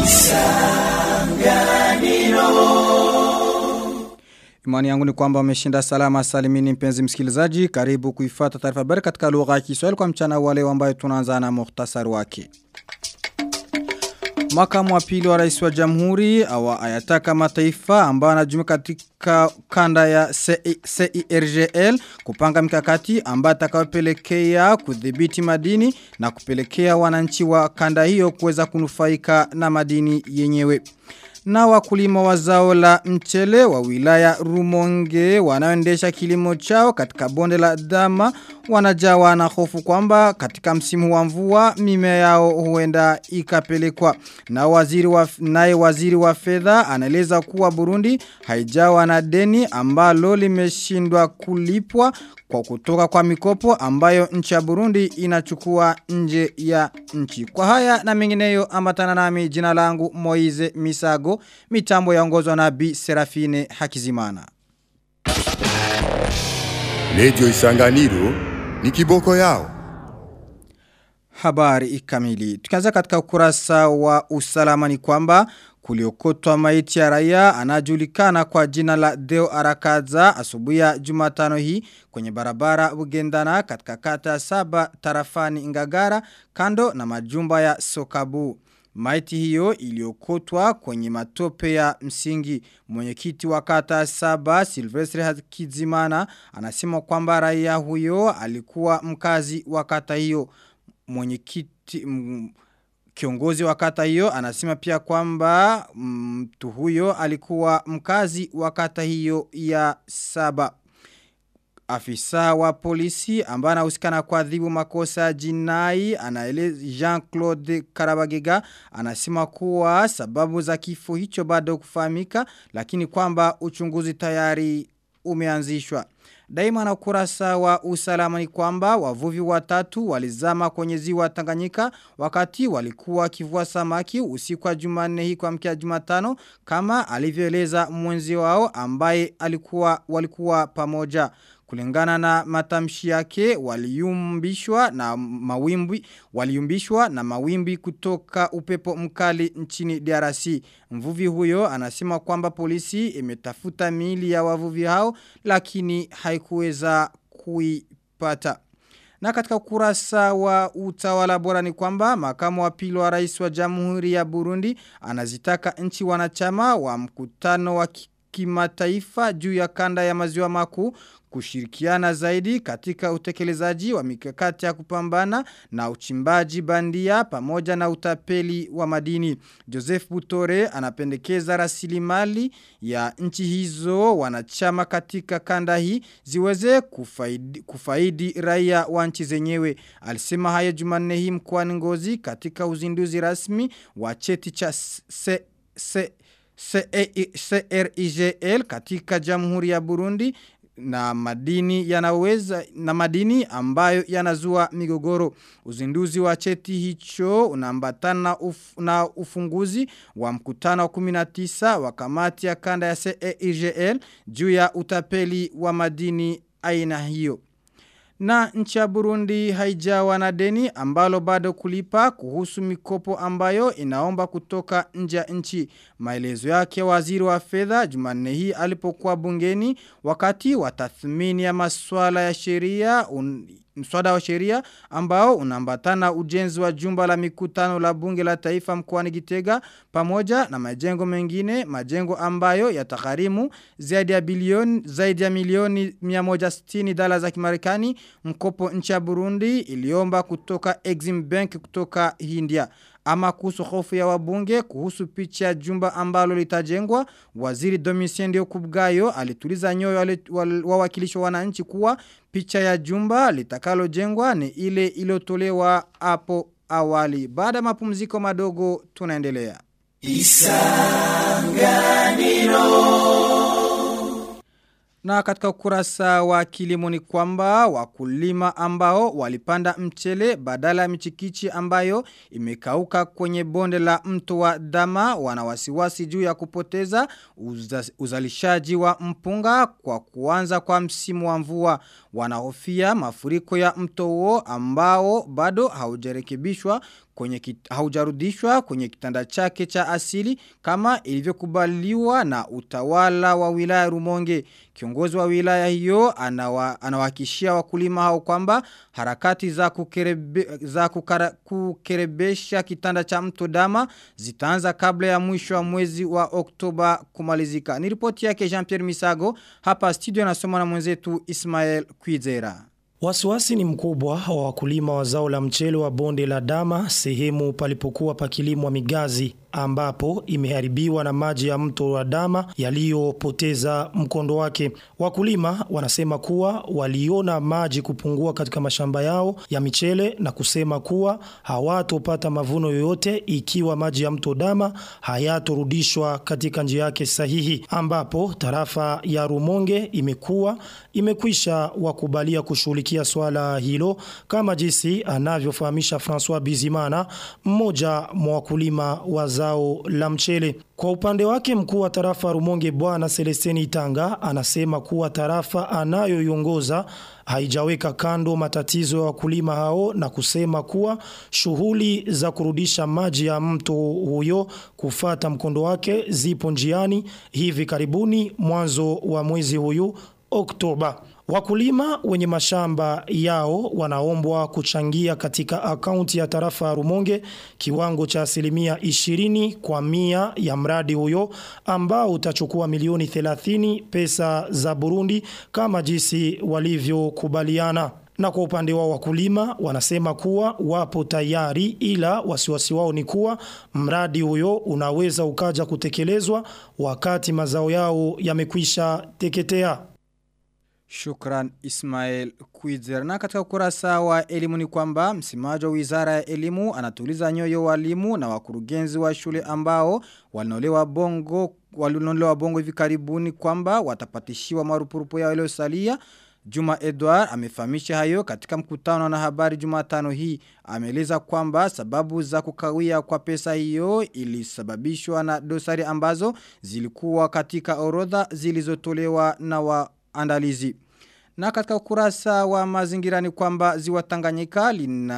Imani yangu ni kwamba umeshinda salama salimini mpenzi msikilizaji. Karibu kuifata taarifa habari katika lugha ya Kiswahili kwa mchana wale ambayo tunaanza na muhtasari wake. Makamu wa pili wa rais wa jamhuri awa ayataka mataifa ambayo anajumuika katika kanda ya CIRGL kupanga mikakati ambayo atakayopelekea kudhibiti madini na kupelekea wananchi wa kanda hiyo kuweza kunufaika na madini yenyewe na wakulima wa zao la mchele wa wilaya Rumonge wanaoendesha kilimo chao katika bonde la Dama wanajawa na hofu kwamba katika msimu wa mvua mimea yao huenda ikapelekwa na waziri wa naye waziri wa fedha anaeleza kuwa Burundi haijawa na deni ambalo limeshindwa kulipwa kwa kutoka kwa mikopo ambayo nchi ya Burundi inachukua nje ya nchi. Kwa haya na mengineyo ambatana nami jina langu Moize Misago, mitambo yaongozwa na Bi Serafine Hakizimana. Radio Isanganiro ni kiboko yao. Habari kamili. Tukianza katika ukurasa wa usalama ni kwamba kuliokotwa maiti ya raia anajulikana kwa jina la Deo Arakaza asubuhi ya Jumatano hii kwenye barabara Bugendana katika kata saba tarafani Ngagara kando na majumba ya Sokabu. Maiti hiyo iliokotwa kwenye matope ya msingi. Mwenyekiti wa kata saba Silvestre Hakizimana anasema kwamba raia huyo alikuwa mkazi wa kata hiyo. Mwenyekiti Kiongozi wa kata hiyo anasema pia kwamba mtu huyo alikuwa mkazi wa kata hiyo ya saba. Afisa wa polisi ambaye anahusikana kwa adhibu makosa jinai anaeleza Jean-Claude Karabagega anasema kuwa sababu za kifo hicho bado kufahamika lakini kwamba uchunguzi tayari umeanzishwa. Daima na ukurasa wa usalama ni kwamba wavuvi watatu walizama kwenye ziwa Tanganyika wakati walikuwa kivua samaki usiku wa Jumanne hii kwa mkia Jumatano kama alivyoeleza mwenzi wao ambaye alikuwa walikuwa pamoja. Kulingana na matamshi yake waliumbishwa na mawimbi waliumbishwa na mawimbi kutoka upepo mkali nchini DRC. Mvuvi huyo anasema kwamba polisi imetafuta miili ya wavuvi hao lakini haikuweza kuipata. Na katika kurasa wa utawala bora ni kwamba makamu wa pili wa rais wa jamhuri ya Burundi anazitaka nchi wanachama wa mkutano wa kimataifa juu ya kanda ya maziwa makuu kushirikiana zaidi katika utekelezaji wa mikakati ya kupambana na uchimbaji bandia pamoja na utapeli wa madini. Joseph Butore anapendekeza rasilimali ya nchi hizo wanachama katika kanda hii ziweze kufaidi, kufaidi raia wa nchi zenyewe. Alisema haya Jumanne hii mkoani Ngozi katika uzinduzi rasmi wa cheti cha se, se, CRIGL katika Jamhuri ya Burundi na madini yanaweza na madini ambayo yanazua migogoro uzinduzi wa cheti hicho unaambatana uf, na ufunguzi wa mkutano wa 19 wa kamati ya kanda ya CEIGL juu ya utapeli wa madini aina hiyo na nchi ya Burundi haijawa na deni ambalo bado kulipa kuhusu mikopo ambayo inaomba kutoka nje ya nchi. Maelezo yake waziri wa fedha Jumanne hii alipokuwa bungeni wakati wa tathmini ya masuala ya sheria mswada wa sheria ambao unaambatana ujenzi wa jumba la mikutano la bunge la taifa mkoani Gitega pamoja na majengo mengine majengo ambayo yatagharimu zaidi ya bilioni zaidi ya milioni 160 dola za Kimarekani mkopo nchi ya Burundi iliomba kutoka Exim Bank kutoka India ama kuhusu hofu ya wabunge kuhusu picha ya jumba ambalo litajengwa waziri Domitien Ndio Kubgayo alituliza nyoyo wawakilishi wa wananchi kuwa picha ya jumba litakalojengwa ni ile iliyotolewa hapo awali baada ya mapumziko madogo tunaendelea Isanganiro Na katika ukurasa wa kilimo ni kwamba wakulima ambao walipanda mchele badala ya michikichi ambayo imekauka kwenye bonde la mto wa dama wanawasiwasi juu ya kupoteza uza, uzalishaji wa mpunga kwa kuanza kwa msimu wa mvua wanahofia mafuriko ya mto huo ambao bado haujarekebishwa kwenye kit, haujarudishwa kwenye kitanda chake cha asili kama ilivyokubaliwa na utawala wa wilaya Rumonge. Kiongozi wa wilaya hiyo anawa, anawakishia wakulima hao kwamba harakati za, kukerebe, za kukara, kukerebesha kitanda cha mto dama zitaanza kabla ya mwisho wa mwezi wa Oktoba kumalizika. Ni ripoti yake Jean-Pierre Misago hapa studio anasoma na mwenzetu Ismael Kwizera. Wasiwasi ni mkubwa wa wakulima wa zao la mchele wa bonde la dama sehemu palipokuwa pakilimwa migazi ambapo imeharibiwa na maji ya mto wa dama yaliyopoteza mkondo wake. Wakulima wanasema kuwa waliona maji kupungua katika mashamba yao ya michele na kusema kuwa hawatopata mavuno yoyote ikiwa maji ya mto dama hayatorudishwa katika njia yake sahihi ambapo tarafa ya Rumonge imekuwa imekwisha wakubalia kushughulikia swala hilo kama jinsi anavyofahamisha François Bizimana mmoja mwa wakulima wa zao la mchele. Kwa upande wake mkuu wa tarafa Rumonge bwana Celestini Itanga anasema kuwa tarafa anayoiongoza haijaweka kando matatizo ya wakulima hao na kusema kuwa shughuli za kurudisha maji ya mto huyo kufata mkondo wake zipo njiani hivi karibuni mwanzo wa mwezi huyu Oktoba. Wakulima wenye mashamba yao wanaombwa kuchangia katika akaunti ya tarafa ya Rumonge kiwango cha asilimia 20 kwa mia ya mradi huyo ambao utachukua milioni 30 pesa za Burundi kama jinsi walivyokubaliana. Na kwa upande wao wakulima wanasema kuwa wapo tayari ila wasiwasi wao ni kuwa mradi huyo unaweza ukaja kutekelezwa wakati mazao yao yamekwisha teketea. Shukran Ismail Kwizera. Na katika ukurasa wa elimu ni kwamba msemaji wa wizara ya elimu anatuliza nyoyo walimu na wakurugenzi wa shule ambao walinolewa bongo walinolewa bongo hivi karibuni kwamba watapatishiwa marupurupu yao yaliyosalia. Juma Edward amefahamisha hayo katika mkutano na habari Jumatano hii. Ameeleza kwamba sababu za kukawia kwa pesa hiyo ilisababishwa na dosari ambazo zilikuwa katika orodha zilizotolewa na wa andalizi. Na katika ukurasa wa mazingira ni kwamba ziwa Tanganyika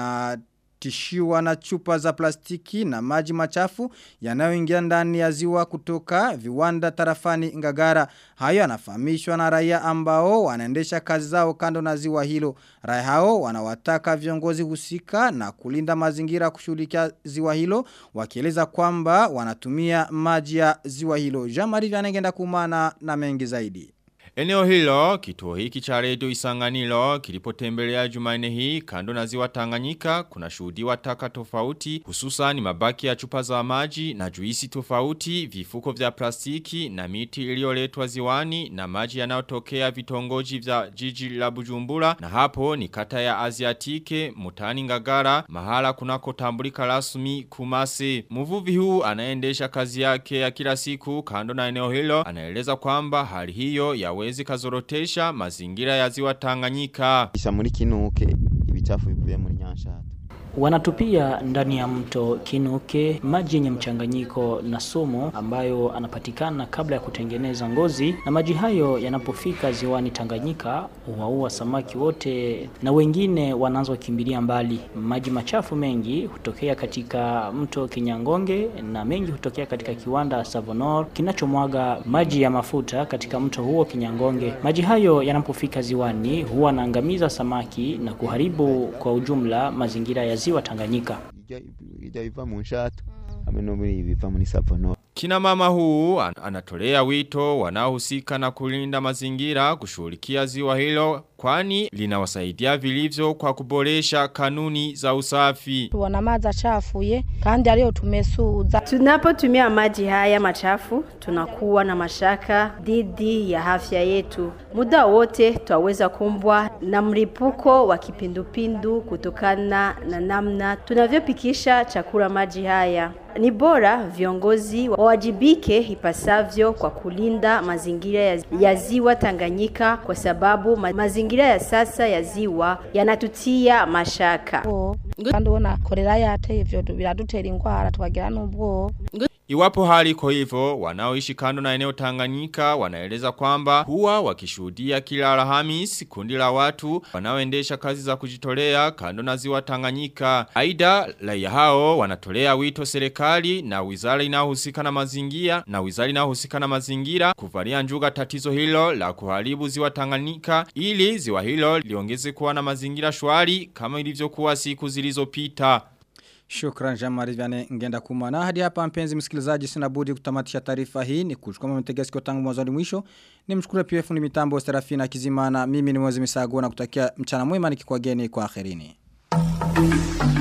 linatishiwa na chupa za plastiki na maji machafu yanayoingia ndani ya ziwa kutoka viwanda tarafani Ngagara. Hayo yanafahamishwa na raia ambao wanaendesha kazi zao kando na ziwa hilo. Raia hao wanawataka viongozi husika na kulinda mazingira kushughulikia ziwa hilo wakieleza kwamba wanatumia maji ya ziwa hilo. Jean-Marie Vianengenda kumana na mengi zaidi. Eneo hilo, kituo hiki cha redio isanganilo, kilipotembelea jumaine hii, kando na ziwa tanganyika, kuna shuhudiwa taka tofauti, hususan mabaki ya chupa za maji na juisi tofauti, vifuko vya plastiki na miti iliyoletwa ziwani na maji yanayotokea vitongoji vya jiji la bujumbura, na hapo ni kata ya Aziatike, mutani ngagara, mahala kunako tambulika rasmi kumase. Mvuvi huu anaendesha kazi yake ya kila siku, kando na eneo hilo, anaeleza kwamba hali hiyo ya hawezi kazorotesha mazingira ya ziwa Tanganyika. Kisha muri kinuke ibichafu bivuye muri nyanshata. Wanatupia ndani ya mto Kinuke maji yenye mchanganyiko na sumu ambayo anapatikana kabla ya kutengeneza ngozi, na maji hayo yanapofika ziwani Tanganyika huwaua samaki wote na wengine wanaanza kukimbilia mbali. Maji machafu mengi hutokea katika mto Kinyangonge na mengi hutokea katika kiwanda Savonor kinachomwaga maji ya mafuta katika mto huo Kinyangonge. Maji hayo yanapofika ziwani huwa naangamiza samaki na kuharibu kwa ujumla mazingira ya ziwa Tanganyika. Ija biva mu nshato hamwe no muri biva muri Savonor. Kina mama huu an anatolea wito wanaohusika na kulinda mazingira kushughulikia ziwa hilo kwani linawasaidia vilivyo kwa kuboresha kanuni za usafi. Tuona maji achafuye kandi aliyo tumesuza. Tunapotumia maji haya machafu tunakuwa na mashaka dhidi ya afya yetu. Muda wote twaweza kumbwa na mlipuko wa kipindupindu kutokana na namna tunavyopikisha chakula maji haya. Ni bora viongozi wawajibike ipasavyo kwa kulinda mazingira ya, ya ziwa Tanganyika kwa sababu ma, mazingira ya sasa ya ziwa yanatutia mashaka. Kandi ubona korera yateye ivyo biradutera ingwara tukagira n'ubwoba. Iwapo hali iko hivyo, wanaoishi kando na eneo Tanganyika wanaeleza kwamba huwa wakishuhudia kila Alhamis kundi la watu wanaoendesha kazi za kujitolea kando na ziwa Tanganyika. Aidha, raia hao wanatolea wito serikali na wizara inayohusika na mazingira na wizara inayohusika na mazingira kuvalia njuga tatizo hilo la kuharibu ziwa Tanganyika ili ziwa hilo liongeze kuwa na mazingira shwari kama ilivyokuwa siku zilizopita. Shukran Jamari Vyane ngenda kumana. Hadi hapa mpenzi msikilizaji sina budi kutamatisha taarifa hii. Ni kuchukua mtegesi kwa tangu mwanzo hadi mwisho. Ni mshukuru pia fundi mitambo Serafina Kizimana. Mimi ni mwezi misago na kutakia mchana mwema nikikwageni kwa akhirini.